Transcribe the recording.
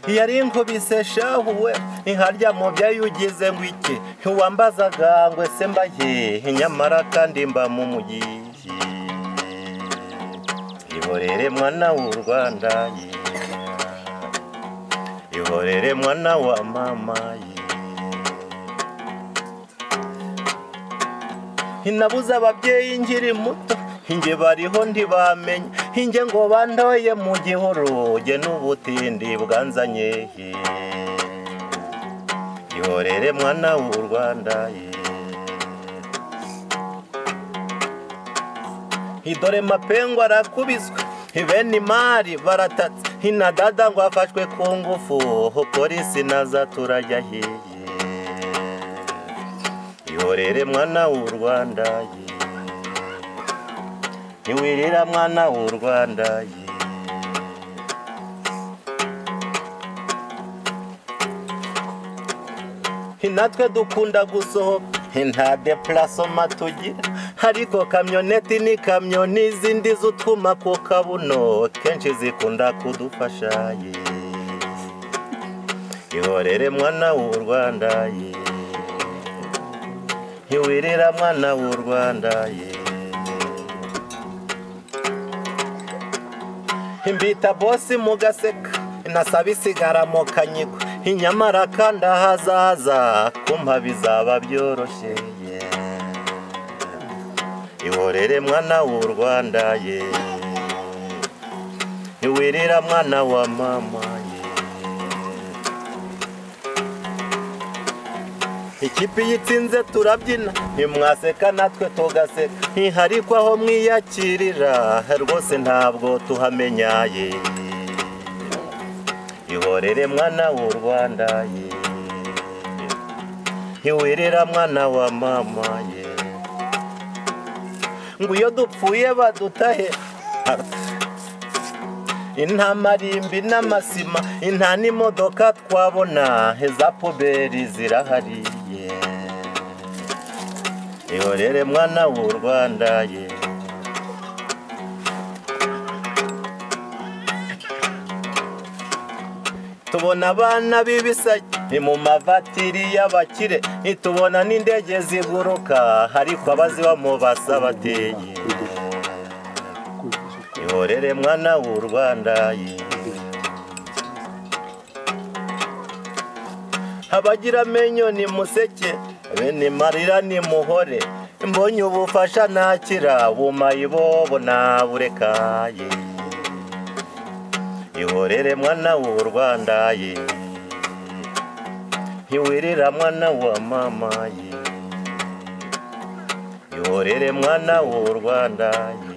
ntiyari inkubise shehu we inkarya mu byo yugize ngo iki ntiwambazaga ngo se mba hehe nyamara kandi mba mu mugi ihorere mwana w'u rwanda yeah. ihorere mwana wa mama yeah. hinabuze ababyeyi nkiri muto inge bariho ntibamenye inge ngo bandoye mu gihuru ge n'ubutindi bwanzanye ihorere mwana w'u rwanda idore mapengo arakubiswe bene imari baratatse hinadada ngo afashwe ku ngufu polisi naza turajya hiye ihorere mwana w'u rwanda ye ntiwirira mwana w'u rwanda ye natwe dukunda gusohoka nta depurasoma tugira ariko kamyoneti ni kamyo n'izindi z'utwuma ku kabuno kenshi zikunda kudufasha ye ihorere mwana w'u rwanda ye ntiwirira mwana w'u rwanda ye imbita bosi mu gaseka inasaba isigara mu kanyiko inyamara kandi ahazaza kumpa bizaba byoroshye ye ihorere mwana w'u rwanda ye ntiwirira mwana wa mama ye ikipe iyo itsinze turabyina ntimwaseka natwe tugaseka ntihariko aho mwiyakirira rwose ntabwo tuhamenyaye ihorere mwana w'u rwanda ye ntiwirira mwana wa mama ye ngo iyo dupfuye badutahe intamarimbi n'amasima inta n'imodoka twabona za poberi zirahari ihorere mwana w'u rwanda ye tubona abana b'ibisage ni mu mavatiri y'abakire ntitubona n'indege ziguruka ariko abazibamo basabateye ihorere mwana w'u rwanda ye abagira amenyo ni museke bene marira ni muhore mbonye ubufasha nakira bumaye bobo naburekaye ihorere mwana w'u rwanda ye ntiwirira mwana wa mama ye ihorere mwana w'u rwanda ye